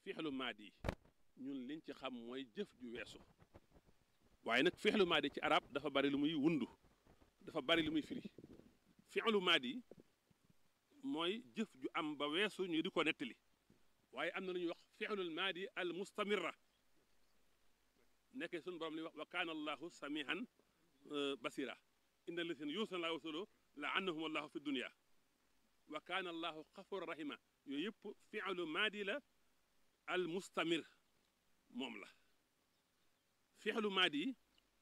fixlu maadi ñun liñ ci xam mooy jëf ju weesu waaye nag fixlu maadi ci arab dafa bari lu muy wundu dafa bari lu muy firi fixlu maadi mooy jëf ju am ba weesu ñu di ko nettali waaye am na lu ñuy wax fixlul maadi al mustamirra nekkee suñu borom li wax wa kaana allahu samihan basira inna alladina yuusuna laa wasulu la annahum allahu fi dunia wa kaana allahu xafura rahima yooyu yëpp fi'lu maadi la al mustamir moom la fi'lu maadi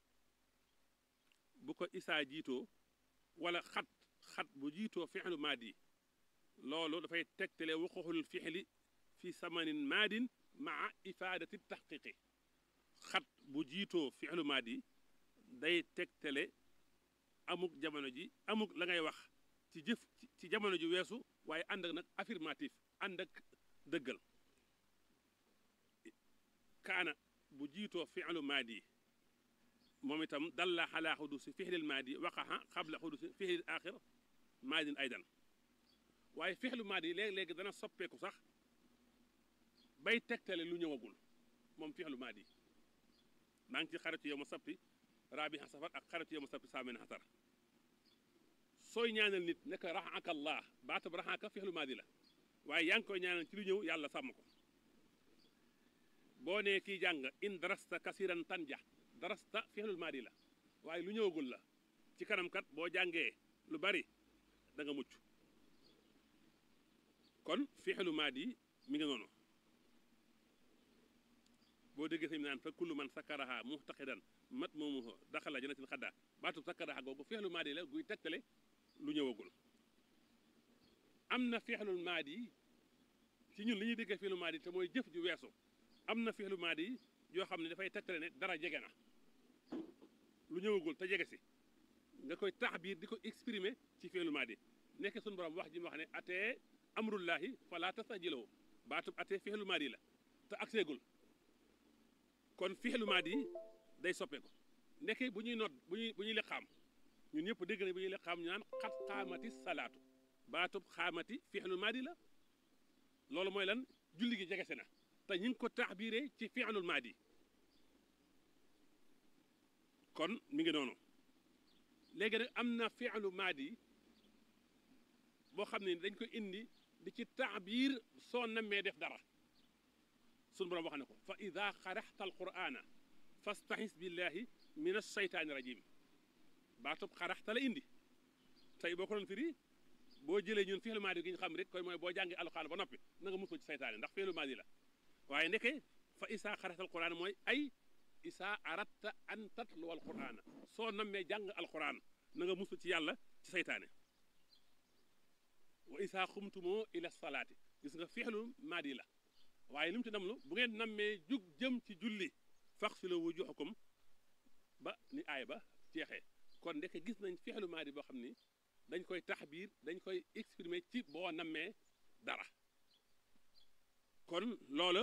bu ko isaa jiitoo wala xat xat bu jiitoo fi'lu maadi loolu dafay tegtale wuquxul fi'li fi samanin maadin maa ifaadati taxqiqi xat bu jiitoo fi'lu maadi day tegtale amuk jamono ji amuk la ngay wax ci jëf ci jamono ji weesu waaye ànd ak nag affirmatif ànd ak dëggal kaana bu jiitoo fi'lu maadi moom itam dalla xalaa xudusi fixlil maadi waqaxa xabla xudusi fixlil axir maadin aydan waaye fixlu maadi léeg-léegi dana soppeeku sax bay tegtale lu ñëwagul moom fixlu maadi maa ngi ci xaritu yow ma sabti raabi safar ak xaritu yow ma sabti saamen xasar sooy ñaanal nit nekk raxaka allah baatab raxaka fixlu maadi la waaye yaa ngi koy ñaanal ci lu ñëw yàlla sàmm ko boo nee kii jàng in darasta kasiran tanja darasta fixlul maadi la waaye lu ñëwagul la ci kanam kat boo jàngee lu bari da nga mucc kon fixlu maadi mi ngi noonu boo déggee sëñ naan fa kullu man sakkaraha muxtaqidan mat moomu daxala janatil xadda baatub sakkaraha googu fixlu maadi la guy tegtale lu ñëwagul am na fixlul maadi ci ñun li ñuy déggee fixlu maadi te mooy jëf ju weesu am na fixlu maadi yoo xam ne dafay tegtale ne dara jege na lu ñëwagul te jege si nga koy taxbiir di ko exprimer ci fixlu maadi nekk suñu borom wax ji mu wax ne atee amrullahi fala tastajiloo baatub atee fixlu maadi la te agseegul kon fixlu maadi day soppeeku nekkee bu ñuy nodd bu ñuy bu ñuy liqaam ñun ñëpp dégg na bu ñuy liqaam ñu naan xat xaamati salaatu baatub xaamati fixlu maadi la loolu mooy lan julli gi jegese na te ñu ngi ko taxbiiree ci fixlul maadi kon mi ngi noonu léegi nag am na fixlu maadi boo xam ne dañ ko indi di ci taxbiir soo nammee def dara sunu borom wax ne ko fa ida xaraxta alqurana fastaxis billahi min alsheytaani rajim baatub xaraxta la indi tey boo ko doon firi boo jëlee ñun fi'lu maadi gi ñu xam rek koy mooy boo jàngi alquran ba noppi na nga musul ci seytaane ndax fi'lu maadi la waaye ndeke fa isa xaraxta alquran mooy ay isa aratta an tatlu alquran soo nammee jàng alquran na nga musul ci yàlla ci seytaane wa isa xumtumoo ila salaati gis nga fi'lu maadi la waaye li mu ci namlu bu ngeen nammee jug jëm ci julli faxsilu wujuhakum ba ni aay ba jeexee kon ndeke gis nañ fixlu maadi boo xam ni dañ koy taxbiir dañ koy exprimer ci boo nammee dara kon loola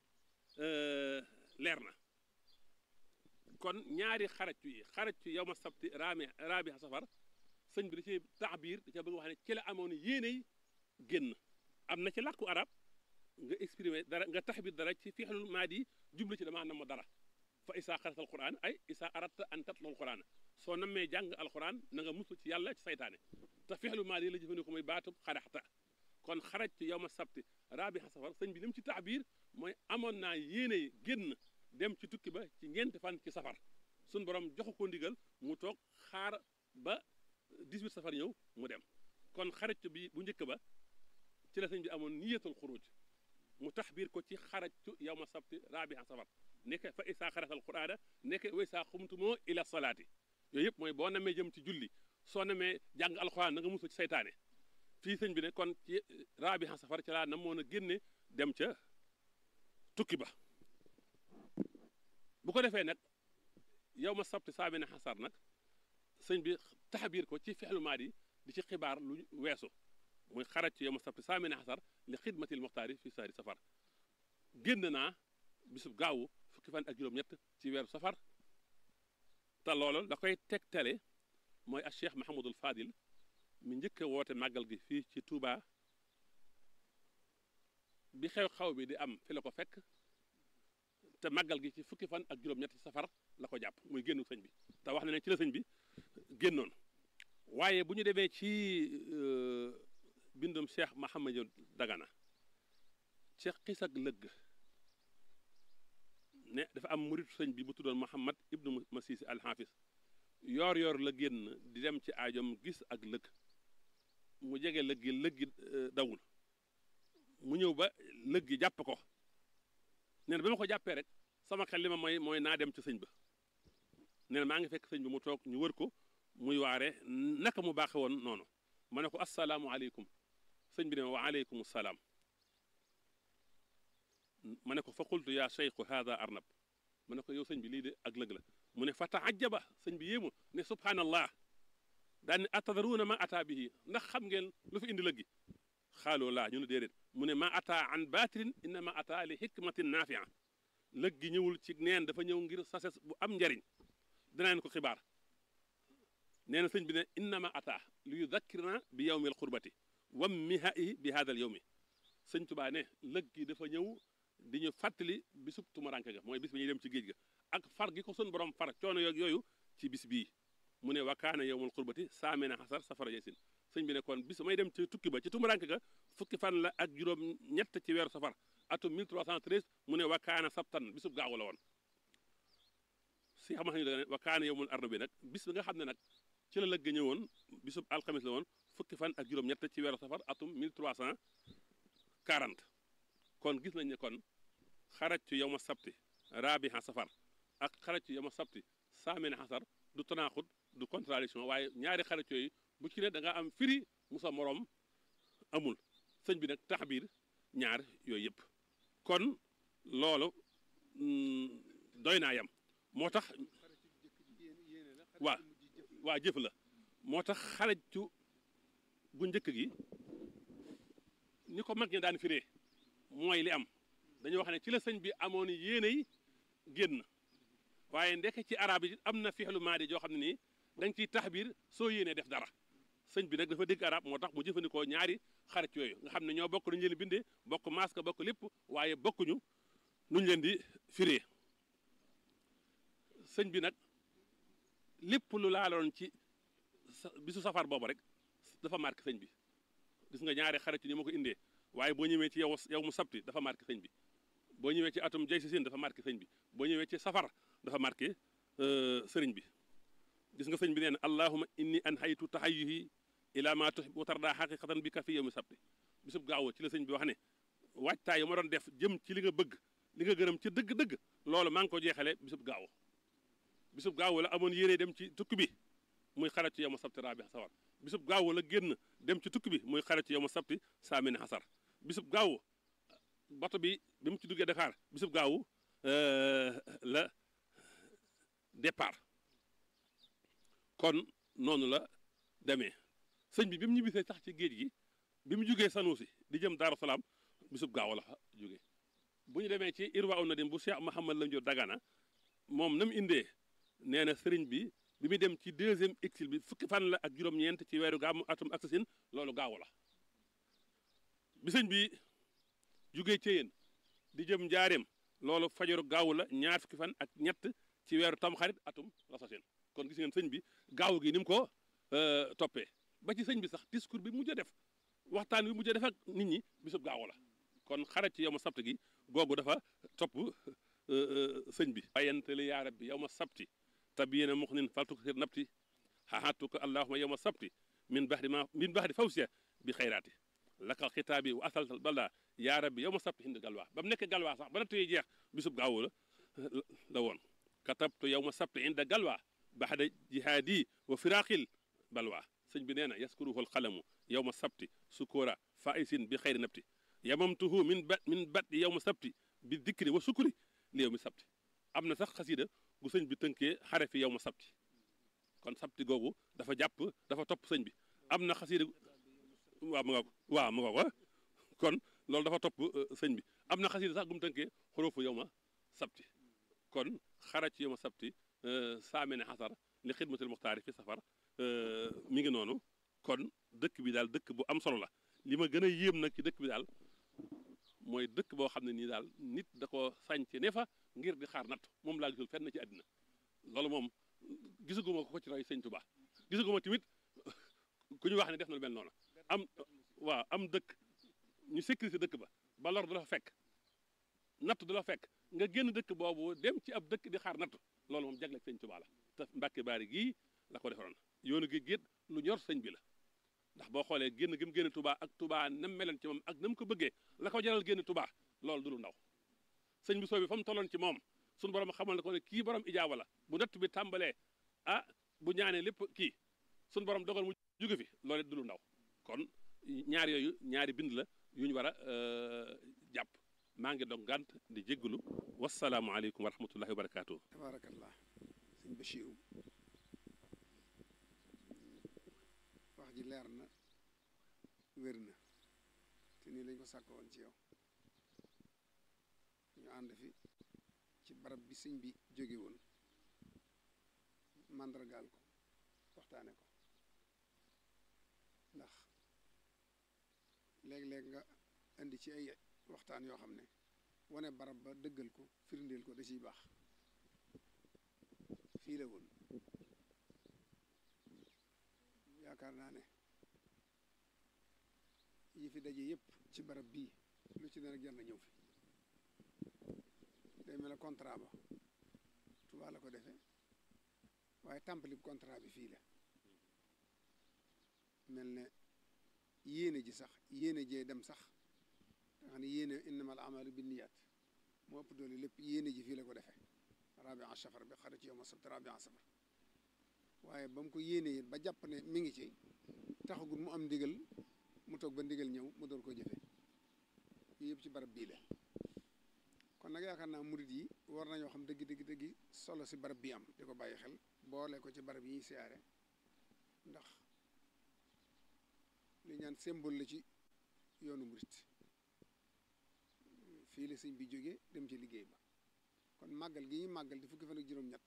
leer na kon ñaari xarajtu yi xarajtu yow ma sabti raami raabi safar sëñ bi da ci taxbiir da ca bëgg wax ne ci la amoon yéeney génn am na ci làkku arab nga exprimer dara nga taxbir dara ci fixlul maadi jublu ci damaa nam dara fa isaa xaratal quran ay isaa aratta an tatlu alquran soo nammee jàng alquran na nga musul ci yàlla ci saytaane te fixlu maadi la jëfandikoo mooy baatub xaraxta kon xaraj ci yow ma sabti raabi safar sëñ bi ni mu ci taxbir mooy amoon naa yéene génn dem ci tukki ba ci ñeenti fan ci safar suñ borom joxu ko ndigal mu toog xaar ba 18 safar ñëw mu dem kon xaraj bi bu njëkk ba ci la sëñ bi amoon niyatul xuruj mu taxbiir ko ci xarajtu yow ma sabti raabiha safar nekk fa isaa xaratal quraana nekk wa isaa xumtumoo ila salaati yooyu yëpp mooy boo namee jëm ci julli soo namee jàng alxuraan na nga musu ci saytaane fii sëñ bi ne kon ci raabiha safar ci laa namoon a génne dem ca tukki ba bu ko defee nag yow ma sabti saamina xasar nag sëñ bi taxbiir ko ci fexlu maadi di ci xibaar lu weesu muy xaraj ci yow ma sabti saamina xasar li xidmatil muxtaari fi saari safar génn naa bisub gaawu fukki fan ak juróom-ñett ci weeru safar te loolu da koy tegtale mooy ak cheikh mahamadul fadil mi njëkk a woote màggal gi fii ci Touba bi xew-xew bi di am fi la ko fekk te màggal gi ci fukki fan ak juróom-ñetti safar la ko jàpp muy génnu sëñ bi te wax na ne ci la sëñ bi génnoon waaye bu ñu demee ci bindum Cheikh Mahamadou Dagana ci xis ak lëgg ne dafa am muritu sëñ bi bu tuddoon Muhammad ibnu Masisi alxaafis yoor yoor la génn di dem ci aajom gis ak lëgg mu jege lëg gi lëg gi dawul mu ñëw ba lëg gi jàpp ko nee na ba ma ko jàppee rek sama xel li ma mooy mooy naa dem ci sëñ ba nee na maa ngi fekk sëñ bi mu toog ñu wër ko muy waare naka mu baaxe woon noonu ma ne ko assalaamu aleykum sëñ bi ne wa aleykum salaam ma ne ko fa qultu yaa cheikhu hada arnab ma ne ko yow sëñ bi lii de ak lëg la mu ne fa taajaba sëñ bi yéemu ne subhanallah daan ne atadaruuna ma ata bihi ndax xam ngeen lu fi indi lëg gi xaaloo laa ñu ne déedéet mu ne ma ata an batilin innama ata li hikmatin naafia lëg gi ñëwul ci neen dafa ñëw ngir sases bu am njariñ dinaan ko xibaar nee na sëñ bi ne innama ata li yudakkirna bi yawmi alqurbati wam mihaihi bi hada al yawmi sëñ tubaa ne lëg gi dafa ñëw di ñu fàttali bisub tumaranke ga mooy bis bi ñuy dem ci géej ga ak far gi ko sun borom far coono yoog yooyu ci bis bii mu ne wakaana yowmul xurbati saamena xasar safara yesin sëñ bi ne kon bis may dem ci tukki ba ci tumuranke ga fukki fan la ak juróom ñett ci weeru safar atum 1313 mu ne wakaana sabtan bisub gaawu la woon si xam nga ne wakaana yowmul arna bi nag bis bi nga xam ne nag ci la lëgg ñëwoon bisub alxamis la woon fukki fan ak juróom ñett ci weeru safar atum 1340 kon gis nañ ne kon xarajtu yow ma sabti raabiha safar ak xarajtu yow ma sabti saamena xasar du tanaaxut du contradiction waaye ñaari xarit yooyu bu ci ne da nga am firi musa moroom amul sëñ bi nag taxbiir ñaar yooyu yëpp kon loolu doy naa yam moo tax waa waa jëf la moo tax xarajtu gu njëkk gi ni ko mag ñi daan firee mooy li am dañuy wax ne ci la sëñ bi amoon yéeney génn waaye ndekk ci arab yi am na fixlu maadi joo xam ne nii da nga ciy taxbiir soo yéenee def dara sëñ bi nag dafa dégg arab moo tax mu jëfandikoo ñaari xarit yooyu nga xam ne ñoo bokk nuñu leen bindee bokk masque bokk lépp waaye bokkuñu nuñ leen di firee sëñ bi nag lépp lu laaloon ci bisu safar boobu rek dafa marqué sëñ bi gis nga ñaari xarit yi ni ma ko indee waaye boo ñëwee ci yow yow mu sabti dafa marqué sëñ bi boo ñëwee ci atum jay si sin dafa marqué sëñ bi boo ñëwee ci safar dafa marqué sëriñ bi gis nga sëñ bi nee na allahuma inni an haytu tahayyuhi ila ma tuhib wa tarda xaqiqatan bi ka fi yawmi sabti bisub gaaw ci la sëñ bi wax ne waajtaay yu ma doon def jëm ci li nga bëgg li nga gërëm ci dëgg-dëgg loolu maa ngi ko jeexale bisub gaaw bisub gaaw la amoon yéene dem ci tukki bi muy xarat ci yow ma sabti raabi safar bisub gaaw la génn dem ci tukki bi muy xarat ci yow ma sabti saamini xasar bisub gaaw bato bi bi mu ci duggee Dakar bisub gaaw la départ kon noonu la demee sëñ bi bi mu ñibbisee sax ci géej gi bi mu jugee Sanusi di jëm Daaru Salaam bisub gaaw la fa jóge bu ñu demee ci Irwa un Nadim bu Cheikh Mouhamad Lam Diop Dagana moom na mu indee nee na sëriñ bi bi muy dem ci deuxième exil bi fukki fan la ak juróom-ñeent ci weeru gàmmu atum aksasin loolu gaaw la bi sëñ bi jugee Ceyeen di jëm njaareem loolu fajaru gaaw la ñaar fukki fan ak ñett ci weeru tamxarit atum rasasin kon gis ngeen sëñ bi gaaw gi ni mu ko toppee ba ci sëñ bi sax discours bi mujj a def waxtaan bi mujj a def ak nit ñi bisub gaaw la kon xarat ci yow ma sabt gi googu dafa topp sëñ bi ayantali yaa rabbi yow ma sabti tabiyena muxnin faltuksir nabti xaxatuka allahuma yow ma sabti min baxdi ma min baxdi fawsiya bi xayraati laka xitaabi wa asaltal balda yaa rabbi yow ma sabti hind galwaa ba mu nekk galwaa sax ba na tey jeex bisub gaaw la la woon katabtu yow ma sabti inda galwaa baxda jihaadi wa firaqil balwaa sëñ bi nee na yaskuruhu alqalamu yow ma sabti sukura faisin bi xayri nabti yamamtuhu min ba min bat yow ma sabti bi dikri wa sukuri li yow mi sabti am na sax xasida gu sëñ bi tënkee xare fi yow ma sabti kon sabti googu dafa jàpp dafa topp sëñ bi am na xasida waaw mu nga ko waaw mu nga ko kon loolu dafa topp sëñ bi am na xasida sax gu mu tënkee xurufu yow ma sabti kon xara ci yow ma sabti saamene xasar li xidmatul muxtaari fi safar mi ngi noonu kon dëkk bi daal dëkk bu am solo la li ma gën a yéem nag ci dëkk bi daal mooy dëkk boo xam ne nii daal nit da ko sànc ne fa ngir di xaar natt moom laa gisul fenn ci àddina loolu moom gisaguma ko ko ci roy sëñ Tuubaa gisaguma tamit ku ñu wax ne def na lu mel noonu am waaw am dëkk ñu sécurité dëkk ba ba lor du la fa fekk natt du la fekk nga génn dëkk boobu dem ci ab dëkk di xaar natt loolu moom jagleel sëñ Tuubaa la te Mbàkke Baari gii la ko defaroon yoonu gi géet lu ñor sëñ bi la ndax boo xoolee génn gi mu génn Touba ak Touba nam meloon ci moom ak nam ko bëggee la ko jaral génn Touba loolu du lu ndaw sëñ bi soo bi fa mu tolloon ci moom suñu borom xamal ne ko ne kii borom ijaaba la bu natt bi tàmbalee ah bu ñaanee lépp kii suñu borom dogal mu jóge fi loolu du lu ndaw kon ñaar yooyu ñaari bind la yu ñu war a jàpp maa ngi dog gànt di jéggalu wasalaamualeykum wa rahmatullahi wa barakaatu. tabaarakallah sëñ Bachiru wax ji leer na wér na te nii lañ ko sàkko woon ci yow ñu ànd fi ci barab bi sëñ bi jóge woon màndargaal ko waxtaane ko ndax léeg-léeg nga indi ci ay waxtaan yoo xam ne wane barab ba dëggal ko firndeel ko da ciy baax fii la woon yaakaar naa ne yi fi daje yépp ci barab bii lu ci ne rek jar na ñëw fi day mel ne contrat ba Tuubaa la ko defee waaye tàmpali contrat bi fii la mel ne yéene ji sax yéene jee dem sax nga xam ne yéene innamal amalu binniyaat moo ëpp doole lépp yéene ji fii la ko defee rabia safar bi xarit yow ma sabt rabia safar waaye ba mu ko yéenee ba jàpp ne mi ngi ci taxagul mu am ndigal mu toog ba ndigal ñëw mu door ko jëfe yii yëpp ci barab bii la kon nag yaakaar naa murit yi war nañoo xam dëgg dëgg dëgg solo si barab bii am di ko bàyyi xel boole ko ci barab yi ñuy siyaare ndax li ñaan symbole la ci yoonu murit fii la sëñ bi jógee dem ci liggéey ba kon màggal gi ñuy màggal di fukki fan ak juróom-ñett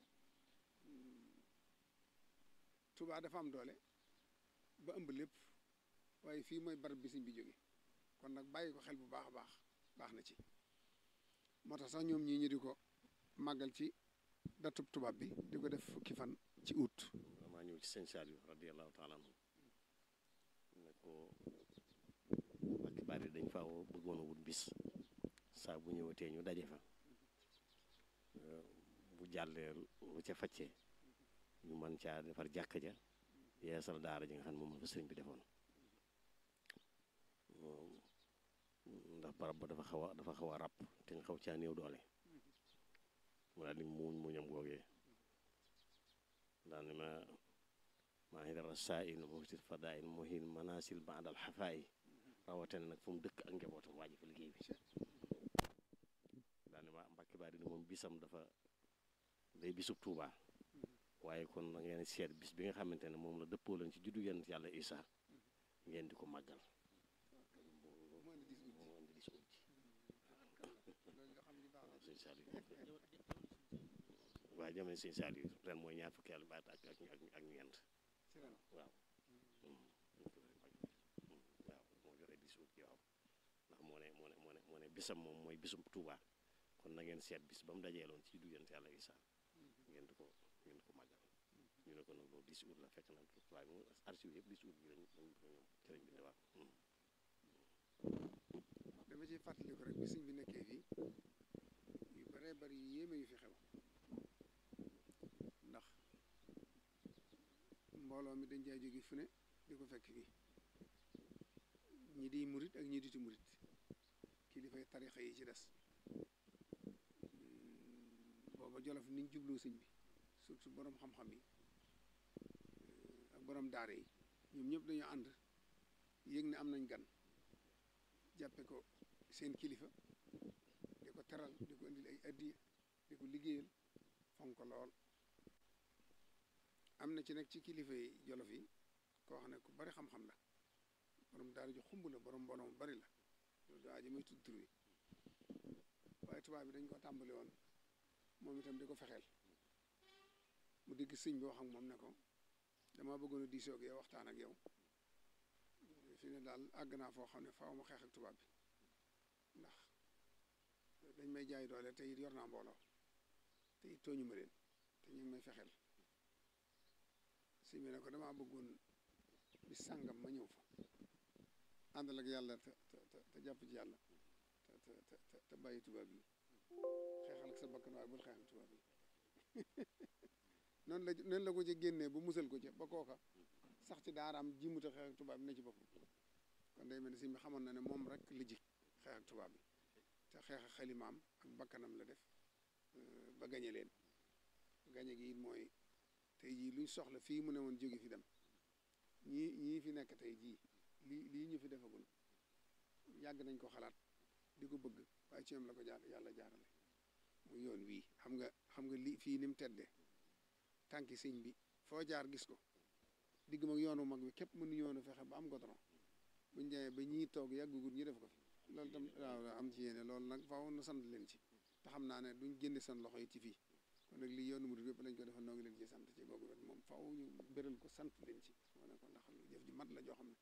Tuubaa dafa am doole ba ëmb lépp waaye fii mooy barab bi sëñ bi jóge kon nag bàyyi ko xel bu baax a baax baax na ci moo tax sax ñoom ñii ñu di ko màggal ci datub tubaab bi di ko def fukki fan ci août maa ñëw ci sëñ Saliou radiyallahu taala anhu ne ko Mbàkke Bari dañ fa bëggoon a wut bis saa bu ñëwatee ñu daje fa bu jàllee lu ca faccee ñu mën caa defar jàkka ja yeesal daara ji nga xam ne moom la fa sëriñ bi defoon ndax barab ba dafa xaw a dafa xaw a ràpp te nga xaw caa néew doole mu daal di muuñ muñam googee daal ni ma maa ngi dara saa in muhtil fadaa in muhin manasil baadal xafaa yi rawatina nag fu mu dëkk ak njabootam waaji fa liggéey bi daal ni ma Mbàkke Bari ni moom bisam dafa day bisub Tuubaa waaye kon da ngeen seet bis bi nga xamante ne moom la dëppoo leen ci juddu yonent yàlla Isaa ngeen di ko màggal sëñ Saliou waaye jamono sëñ Saliou ren mooy ñaar fukki yàlla baat ak ak ak ñeent waaw waaw moo joxe bis ut yoo xam ndax moo ne moo ne moo ne moo ne bisam moom mooy bisum Tuubaa kon na ngeen seet bis ba mu dajeeloon ci juddu yonent yàlla Isaa ngeen di ko ngeen di ko màggal ñu ne ko nag loolu 10 août la fekk na waaye moom archive yëpp 10 août bi lañ lañ ko ñoom ci lañ bindewaat dama ciy fàttaliku rek bi sëñ bi nekkee fii yu baree bari yu yéeme yu fi xew ndax mbooloo mi dañ jaay jóge fu ne di ko fekk fii ñi di murit ak ñi diti murit kilifay tarixa yi ci des booba jolof niñ jubloo sëñ bi surtout borom xam-xam yi ak borom daara yi ñoom ñëpp dañoo ànd yëg ne am nañ gan jàppe ko seen kilifa di ko teral di ko indil ay addiya di ko liggéeyal fonk ko lool am na ci nag ci kilifa yi jolof yi koo xam ne ku bari xam-xam la borom daara ju xumb la borom mbooloo mu bari la loolu daa ji may tudd tur wi waaye tubaab bi dañ ko tàmbali woon moom itam di ko fexeel mu digg sëñ bi wax ak moom ne ko dama bëggoon a diisoo ak yow waxtaan ak yow fi ne daal àgg naa foo xam ne faaw ma xeex ak tubaab bi dañ may jaay doole te it yor naa mbooloo te it tooñu ma leen te ñu ngi may fexeel si bi ne ko damaa bëggoon bis sàngam ma ñëw fa àndal ak yàlla te te te jàpp ci yàlla te te te te bàyyi tubaab yi xeexal ak sa bakkan waaye bul xeex ak tubaab yi noonu la noonu la ko ci génnee bu musal ko ci ba kooka sax ci daaraam jimuta xeex ak tubaab bi ne ci boppam kon day mel ne si mi xamoon na ne moom rek la jik xeex ak tubaab bi te xeex ak xalimaam ak bakkanam la def ba gañe leen gañe gi it mooy tey jii luñ soxla fii mu ne woon jóge fi dem ñii ñii fi nekk tey jii lii lii ñu fi defagul yàgg nañ ko xalaat di ko bëgg waaye ci ñoom la ko jaar yàlla jaarale mu yoon wii xam nga xam nga lii fii ni mu teddee tànki sëñ bi foo jaar gis ko digg mag yoonu mag bi képp mënu yoonu fexe ba am goudron buñ demee ba ñii toog yàggugut ñu def ko fi loolu tam waaw am ci yéene loolu nag faaw na sant leen ci te xam naa ne duñ génne seen loxo yi ci fii kon nag lii yoonu murid yëpp lañ ko defal noo ngi leen ci sant ci googu wet moom faaw ñu béral ko sant leen ci wane ko ndax jëf ji mat la joo xam ne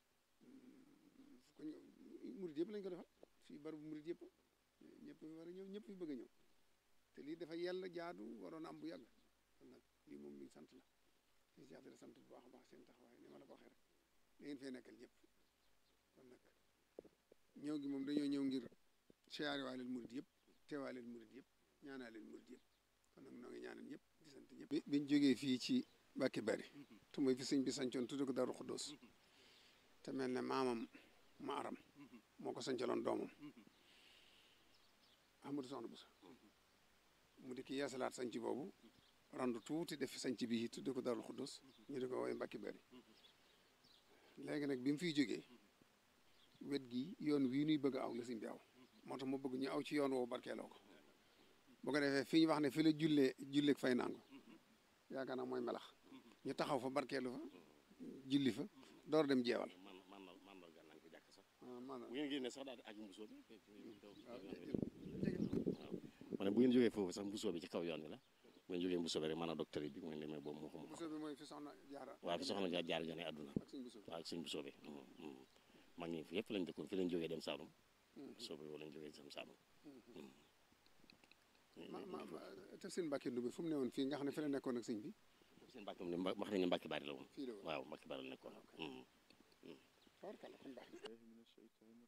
ko murid yëpp lañ ko defal fii barabu murid yëpp ñëpp fi war a ñëw ñëpp fi bëgg a ñëw te lii dafa yàlla jaadu waroon a am bu yàgg kon nag lii moom luñ sant la ñu si la sant bu baax a baax seen taxawaay ni ma la ko waxee rek da ngeen fee nekkal ñëpp kon nag ñëw gi moom dañoo ñëw ngir siyaare waa leen murid yëpp teewaa leen murid yëpp ñaanaa leen murid yëpp kon nag noo ngi ñaanal ñëpp di sant ñëpp biñ jógee fii ci Mbàkke Bari te mooy fi sëñ bi sancoon tudde ko Daaru Xuddoos te mel ne maamam ma aram moo ko sancaloon doomam Ahmadu Soxna Buso mu di ki yeesalaat sanc boobu randu tuuti def sanc bi tudde ko Daaru Xuddoos ñu di ko woowee Mbàkke Bari léegi nag bi mu fiy jógee wet gi yoon wii nuy bëgg a aw la sëñ bi aw moo tax ma bëgg ñu aw ci yoon woowu barkeeloo ko bu ko defee fi ñu wax ne fi la jullee julleeg fay nangu yaakaar naa mooy melax ñu taxaw fa barkeelu fa julli fa door dem jeewal man man mandarga nañ ko jàkk sax maanaam bu ngeen génnee sax daal di aju mbusoo bi waaw waaw ma ne bu ngeen jógee foofu sax mbusoo bi ci kaw yoon wi la bu ngeen jógee mbusoo bi rek maanaam docteur bi bu ngeen demee boobu moo xam Bousso bi mooy fi soxna jaara waaw fi soxna jaar jaar jone àdduna ak suñ Bousso bi waaw ak sëñ mbusoo bi mag ñi fi yëpp lañ dëkkoon fi lañ jógee dem Saalum mbusoo bi lañ jógee dem Saalum ma ma ma te seen Mbàkke Ndumbe fu mu ne woon fii nga xam ne fi la nekkoon ak sëñ bi seen mbàkk moom ne wax nañu mbàkki bari la woon fii la woon waaw mbàkki bari la nekkoon tabarkalla kon baax na من الشيطان